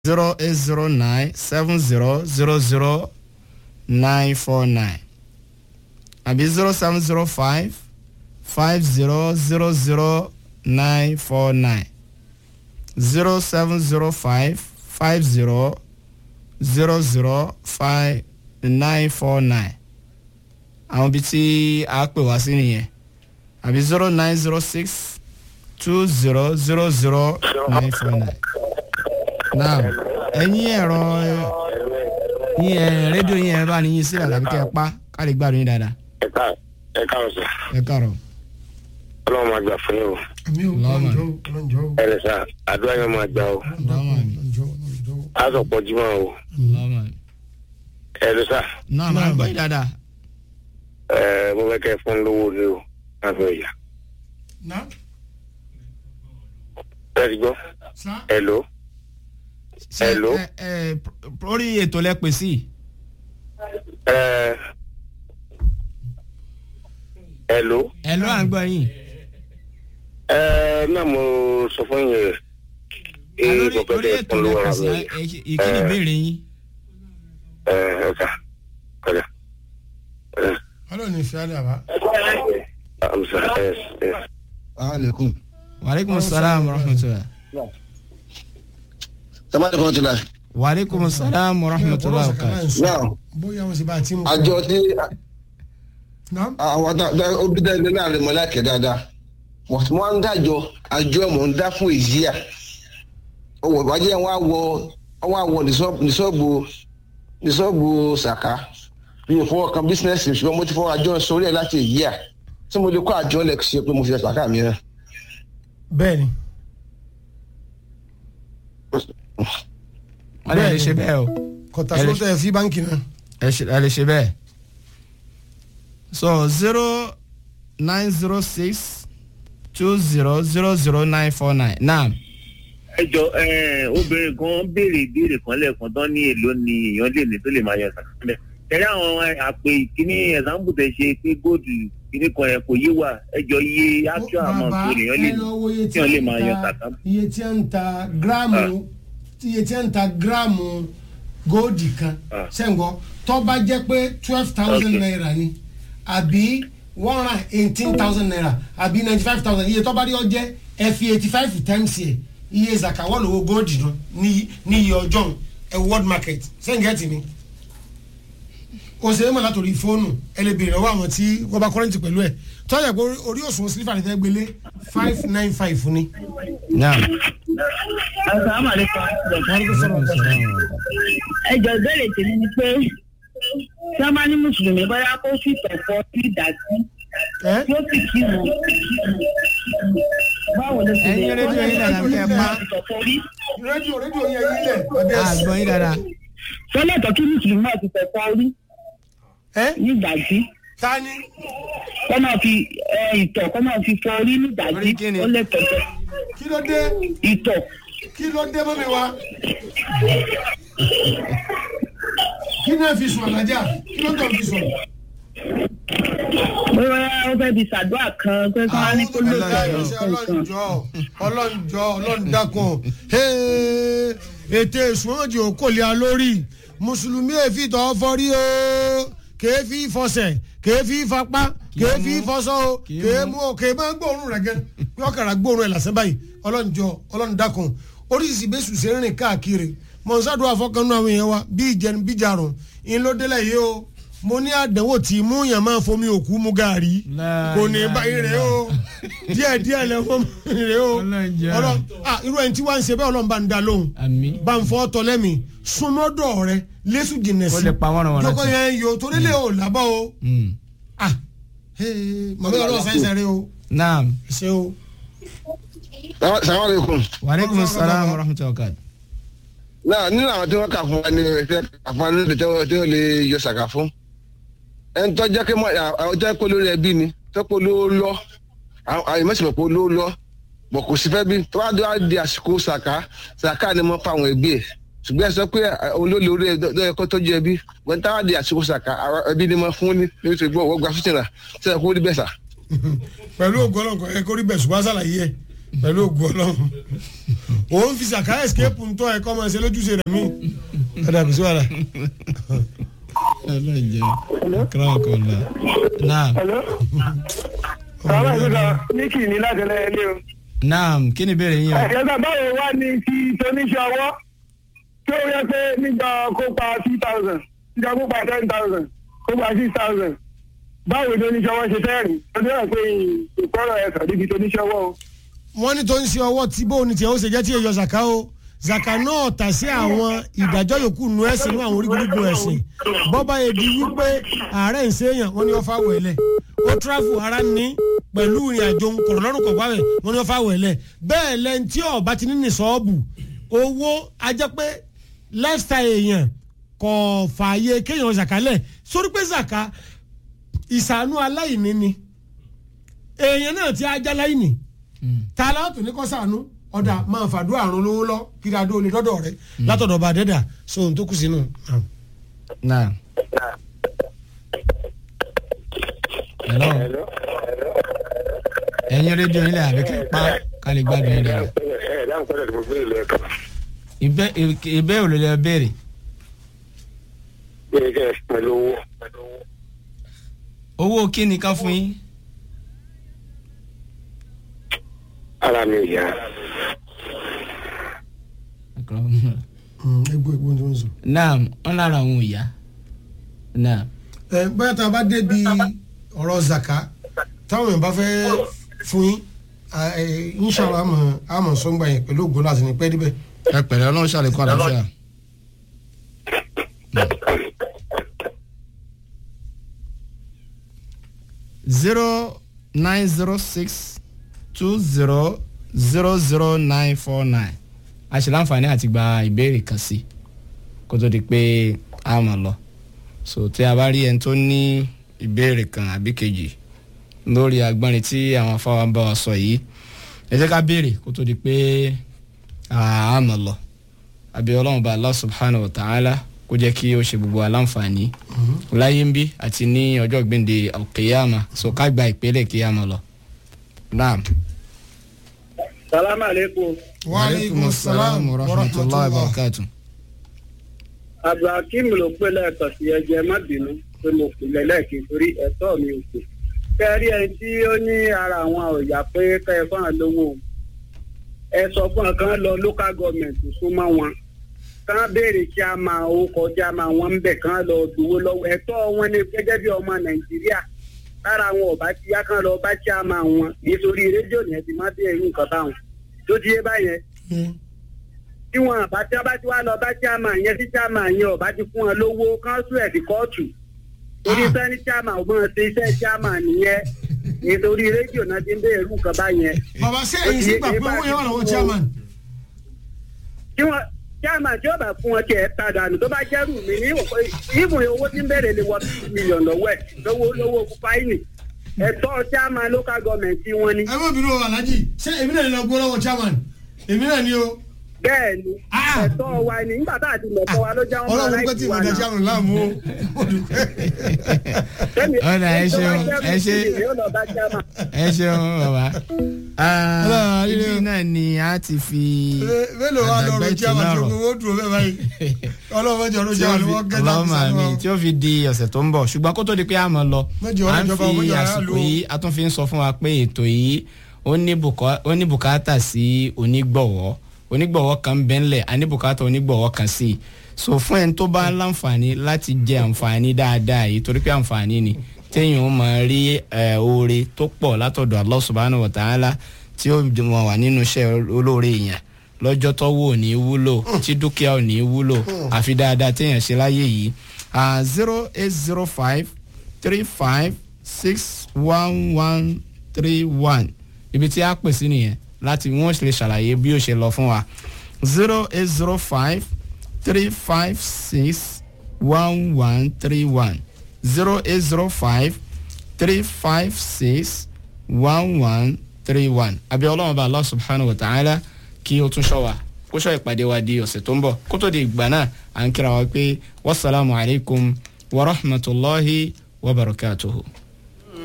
zero eight zero nine seven zero zero zero nine four nine àbí zero seven zero five five zero zero zero nine four nine zero seven zero five five zero zero zero five nine four nine àwọn ibi tí a pè wá sí nìyẹn àbí zero nine zero six two zero zero zero nine four nine now ẹ̀yin ẹ̀rọ yín ẹ̀ rédíò yín ẹ̀ bá ní yín sílẹ̀ tàbí kẹ́ ẹ pa ká lè gbádùn yín dáadáa ẹ ká ẹ káàrọ̀ sọ ẹ káàárọ̀. ọlọ́run máa gbà fún yín o àmì ò Lọ́mọ. lọ́njọ́ lọ́njọ́ ẹ lè sa àdúrà yẹn máa gbà o Lọ́mọ mi. lọ́njọ́ lọ́njọ́. á sọ pọ̀ jùmọ̀ o lọ́mọ mi. ẹ lè sa náà máa gbọ́ yín dáadáa. ẹ mo fẹ́ kẹ́ ẹ fún lówó ni o máa fẹ́ yà na ẹ ti gbọ́ sa ẹ lò ó Ṣé, Hello? ẹ ẹ pr- orí ètò lẹ pè sí. ẹ ẹ lò ó ẹ ló à ń gbọ́ yín. ẹ náà mo sọ fún yín rẹ ee lórí mo fẹ́ orí kẹ́ ẹ ètò fún lẹ lówó pè ara sí mi ẹ- ẹ- ìkíni ìbéèrè yín. ẹ ẹ ká kọjá ẹ ọlọ́run ní fìyà dàbá. amusa ẹ ẹ aleykum. waaleykum salaam wa rahmatulah. samadi kan ti la. waaleykum salaam wa rahmatulah wa barakatuh. náà bóyá wọn sì bá a ti mú. àjọ tí na àwọn òbí dá ilé náà lè mọ láìkẹ́ dáadáa wọ́n ti wọ́n ń dájọ́ àjọ mọ̀ ń dá fún èyí à ọwọ́ ìwájú yẹn wọ́n á wọ wọ́n á wọ nìṣọ́ọ̀bù nìṣọ́ọ̀bù sàká bí mo fọwọ́ kan bísínẹ́sì ṣùgbọ́n mo ti fọwọ́ àjọ sórí ẹ̀ láti èyí à tí mo lè kó àjọ lẹ̀ ṣe pé mo fi ẹ̀ sàká mi rẹ̀. bẹ́ẹ̀ ni wọ́n lè ṣe bẹ́ẹ̀ o. kọ̀tà Ẹ lè- sótò ẹ̀ fi báńkì náà. ẹ ṣe ẹ lè ṣe bẹ́ẹ̀. so zero nine zero six two zero zero zero nine four nine naam. ẹ jọ ẹ obìnrin kan béèrè ìbéèrè kan lẹ́ẹ̀kan tán ní èlò ni èèyàn lè ní tó lè máa yọ sàkámẹ́ tẹ̀lé àwọn àpè ìkíní ẹ̀sánbù tẹ̀ ṣe pé góòdù kíní kan yẹn kò yé wa ẹ jọ iye actual amount tó lèèyàn lè ní tí wọ́n lè máa yọ sàkámẹ́. iye tí a ń ta gíráàmù iye tí a ń ta gíráàmù góòdì kan Ah. sẹ́ńgọ́ tó bá jẹ́ pé twelve thousand Okay. naira ni àbí one hundred eighteen thousand naira àbí ninety five thousand iye tó bá rí ọ jẹ́ ẹ fi eighty five times yẹ iye zakawọ́ lówó góòdì náà ní ní iye ọjọ́ ẹ world market sẹ́ńgẹ́tì ni òṣèré mọ̀ látòrí fóònù ẹ lè béèrè lọ́wọ́ àwọn tí wọ́n bá kọ́rẹ́ǹtì pẹ̀lú ẹ̀ tọ́jà pé orí òṣùwọ̀n sílífà ní fẹ́ gbélé five nine five ni. naam. asalaamualeykum waaleykum salaam wa rahmatulah. ẹjọ ìbéèrè tèmi ni pé tí wọn bá ní mùsùlùmí bóyá kó sì tọ̀pọ̀ sí ìdájí ẹ tí ó sì kí wọn báwo ló ti ẹ̀yin rédíò yín dáadáa kẹ́ ẹ pa tọ̀pọ̀ rí rédíò rédíò yẹn yín lẹ̀ ọdẹ àgbọ̀n yín dáadáa. sọlẹ́tọ̀ kí mùsùlùmí náà ti tọ̀pọ̀ rí ẹ ní ìdájí tani kọ́ máa fi ẹ, ìtọ̀ kọ́ máa fi fọ orí ní ìdájí Orí kí ni? ó lè tọ̀tọ̀ kí ló dé ìtọ̀ kí ló dé mọ́mi wa kí náà fi sùn àlájà kí ló tọ̀ fi sùn. bóyá ó fẹ́ fi ṣàdúrà kan pé kí wọ́n á ní kó lè Ọlọ́run tọ̀ ọlọ́njọ́ ọlọ́njọ́ ọlọ́ndàkùn ètè ìsúnmọ́jì òkòlè alórí mùsùlùmí èéfì tọ́ fọ́rí o kèéfì fọsẹ̀ kèéfì fapá kèéfì fọsọ́ o kèémú o kèémú gbóòórùn rẹ̀ gẹ́ yọkàrà gbóòórùn ẹ̀ lásán báyìí ọlọ́njọ́ ọlọ́ndàkùn oríṣiríṣi bẹ́sù ṣe ń rìn káàkiri mọ̀nsádùn afọ́kànnú àwọn èèyàn wa bí ìjẹun bí jarun ìlódélẹ̀ yìí o mo ní àdánwò tí mú yàn máa fomi òkú mu gàrí La kò ní ilaha báyìí rè o díẹ̀ díẹ̀ lẹ fún mi rè o Ọlọ́njẹ́. ọlọ ah irú ẹni tí wàá ń ṣe bẹ́ẹ̀ ọlọ́run bá ń da lóhùn àmín. bá ń fọ́ tọ́lẹ́mì súnmọ́dọ̀ rẹ lẹ́sùn jìnnà ó sí lè pa wọ́n rán wọn lọ́kọ̀ láti. yẹn yo torí lè o lábọ́ o Mm. ah màmí ọlọ́run sáyẹnsì rẹ o naam. ṣe o. sàmàleykum. waaleykum salaam wa rahmatulah wa barakatuh. náà nínú àwọn tí wọ́n kà fún wa ní ẹ̀fẹ́ kà fún wa ní ìdíjọ́ tí ó lè yọ sàkà fún ẹni tó jẹ́ kí mọ́ àwọn tó jẹ́ pé olórí ẹbí ni tó pé olówó lọ àwọn ìmọ̀sí pé olówó lọ bọ̀ kò sí fẹ́ bí tó bá dé wá di àsìkò sàkà sàkà ni mo fa àwọn ẹbí ẹ̀ ṣùgbọ́n ẹ sọ pé olórí orí ẹ lọ́yẹ kó tọ́jú ẹbí wọ́n tá wá di àsìkò sàkà àwọn ẹbí ni mo fún ní níbi tó gbọ́ wọ́n gba fìtìnà tí ẹ kó rí bẹ́ẹ̀ sà. pẹ̀lú ògbọ́lọ́kọ̀ ẹ kórìí bẹ̀ ṣùgbọ́n àṣàlàyé ẹ pẹ̀lú ògùn ọlọ́run òun fi sàkà escape ń tọ́ ẹ̀kọ́ máa ṣe lójúṣe rẹ̀ mí ọ̀dà kò sí wàhálà. ọlọ́jẹ́ kíláàkọ́lá náà sọ́wọ́n ìgbà níkì ní láti lẹ́yìn ilé o. náà kí ni ìbéèrè yín o. ẹ̀ẹ́dẹ́gbà báwo wá ní ti toníṣẹ́ ọwọ́ tí ó yẹ pé nígbà kópa two thousand nígbà kópa ten thousand kópa six thousand báwo ni oníṣẹ́ ọwọ́ ṣe fẹ́ rìn ó dẹ́rẹ̀ pé ìkọ́rọ̀ ẹ̀sán níbi toníṣẹ́ ọwọ́ o. wọ́n ní tó ń ṣe ọwọ́ tí bóun ní tiẹ̀ ó ṣe jẹ́ tí èyọ zaka o zaka náà tà sí àwọn ìdájọ́ yòókù nu ẹ̀sìn ní àwọn orígun ẹ̀sìn bọ́bá yẹ di wípé ààrẹ ń ṣèyàn wọ́n ní wọ́n fà wẹ̀lẹ̀ ó tráfù ara ní pẹ̀lú ìrìn àjò kọ̀rọ̀ lọ́rùn kọ̀ọ̀pá rẹ̀ wọ́n ní wọ́n fà wẹ̀lẹ̀ bẹ́ẹ̀ lẹ́ni tí ọba ti ní ní sọ́ọ̀bù owó ajẹ́ pé lifestyle èèyàn kò fààyè kéèyàn zaka lẹ̀ sórí pé zaka ìsànú aláìní ni èèyàn náà ti ajá láìní ta la tún ní kọ́ sànú ọ̀dà máa fàdúrà àrùn lówó lọ kí dáadó lè lọ́dọ̀ rẹ látọ̀dọ̀ bá dẹ́dà sóhun tó kù sínú. náà. hello ẹ̀yin rédíò yín lẹ àbí kí n pa ká lè gbádùn yín dára. ẹ ẹ dáhùn pẹ́lẹ́ tí mo gbé ilé ẹ̀kọ́. ìbẹ́ ìbẹ́ ò lè lè béèrè. bí ẹ kẹ́ ẹ pẹ̀lú owó. owó kí ni ká fún yín. ara mi ò yá. egbò egbò tó ń sọ. náà wọn lára àwọn ò yá. náà. ẹ bóyá tá a bá débi ọ̀rọ̀ zaka táwọn èèyàn bá fẹ́ fún yín inṣàlá àmọ̀ àmọ̀ sọ́ngbà yẹn pẹ̀lú ògbó láti ní pẹ́ díbẹ̀. ẹ pẹ̀lẹ́ ọlọ́run ṣàlékún àlàáfíà. zero nine zero six two zero zero zero nine four nine a ṣe láǹfààní àti gba ìbéèrè kan sí kó tó di pé a mọ̀ lọ so tí a bá rí ẹni tó ní ìbéèrè kan àbí kejì lórí agbọ́nrin tí àwọn afáwa bá wa sọ yìí ẹ jẹ́ ká béèrè kó tó di pé a mọ̀ lọ àbí ọlọ́run bá Allah subhanahu wa ta'ala kó jẹ́ kí ó ṣe gbogbo aláǹfààní láyé ń bí àti ní ọjọ́ gbẹ̀ǹde alqiyama so ká gba ìpele kí a mọ̀ lọ. naam. salamu aleykum. wa aleykum salaam wa rahmatulahi wa barakatuh. abdulhakeem ló pé lẹ́ẹ̀kan sí ẹjẹ́ má bínú pé mo pè lẹ́lẹ́kì torí ẹ̀tọ́ mi ò pè. kẹ́rí ẹni tí ó ní ara àwọn ọ̀yà pé kẹ́ ẹ fún àwọn lówó ẹ sọ fún ọ kàn lọ local government súnmọ́ wọn kàn béèrè kí a máa ó kọjá máa wọn ń bẹ̀ kàn lọ dúró lọ́wọ́ ẹ̀tọ́ wọn ni gẹ́gẹ́ bí ọmọ nàìjíríà lára àwọn ọba tí yá kàn lọ bá kí a máa wọn nítorí rédíò ni ẹ ti má dé irú nǹkan báwọn tó ti yé báyẹn tí wọn àbá tí a bá ti wá lọ bá tí a máa yẹn tí a máa yẹn ọba ti fún wọn lówó káńsù ẹ̀ sí kóòtù torí sẹ́ni tí a máa ò máa ṣe iṣẹ́ tí a máa nìyẹn nítorí rédíò náà ti ń bẹ̀rẹ̀ irú nǹkan báyẹn. bàbá ṣé èyí sì gbà pé owó yẹn wà lọ́wọ́ chairman. tí wọn chairman tí ó bá fún wọn tiẹ̀ ta dànù tó bá jẹ́rù mi ní ìbùn owó tí ń bẹ̀rẹ̀ lè wọ mílíọ̀nù lọ́wọ́ ẹ̀ lọ́wọ́ lọ́wọ́ fáìnì ẹ̀tọ́ chairman local government tí wọ́n ní. ẹ má bínú o alhaji ṣé èmi náà ni lọ gbó lọ́wọ́ chairman èmi náà ni o. bẹ́ẹ̀ ni ẹ̀tọ́ wa ni nígbà tá a ti mọ̀ ẹ̀tọ́ wa ló jẹ́ wọn máa ọlọ́run pẹ́ tí mo dẹ̀ chairman láàmú o. ọ̀nà ẹ ṣeun ẹ ṣe ẹ ṣeun bàbá ibi náà ni a ti fi mélòó wa lọ rọ chairman tó gbowó dùn bẹ́ẹ̀ báyìí ọlọ́run mẹ́jọ ló jẹ́ àwọn ọmọ gẹ́gẹ́ ọlọ́mọ mi tí ó fi di ọ̀sẹ̀ tó ń bọ̀ ṣùgbọ́n kó tó di pé a mọ̀ lọ à ń fi àsìkò yìí a tún fi ń sọ fún wa pé ètò yìí ó ní bùkátà sí onígbọ̀wọ́ onígbọ̀wọ́ kan bẹ́ńlẹ̀ a ní bùkátà onígbọ̀wọ́ kan sí i so fún ẹni tó bá láǹfààní láti jẹ àǹfààní dáadáa yìí torí pé àǹfààní ni téèyàn ó máa rí oore tó pọ̀ látọ̀dọ̀ Allah subhanahu wa ta'ala tí ó mọ̀ wà nínú iṣẹ́ olóore yẹn lọ́jọ́ tọ́wọ́ ò ní wúlò tí dúkìá ò ní wúlò àfi dáadáa téèyàn ṣe láyé yìí zero eight zero five three five six one one three one ibi tí a pè sí nìyẹn láti wọ́n lè ṣàlàyé bí ó ṣe lọ fún wa zero eight zero five three five six one one three one zero eight zero five three five six one one three one àbí ọlọ́run bá Allah subhanahu wa ta'ala kí o tún ṣọ́ wa kó ṣọ́ ìpàdé wa di ọ̀sẹ̀ tó ń bọ̀ kó tó di ìgbà náà à ń kíra wa pé wasalaamu alaykum wa rahmatulahi wa barakatuhu.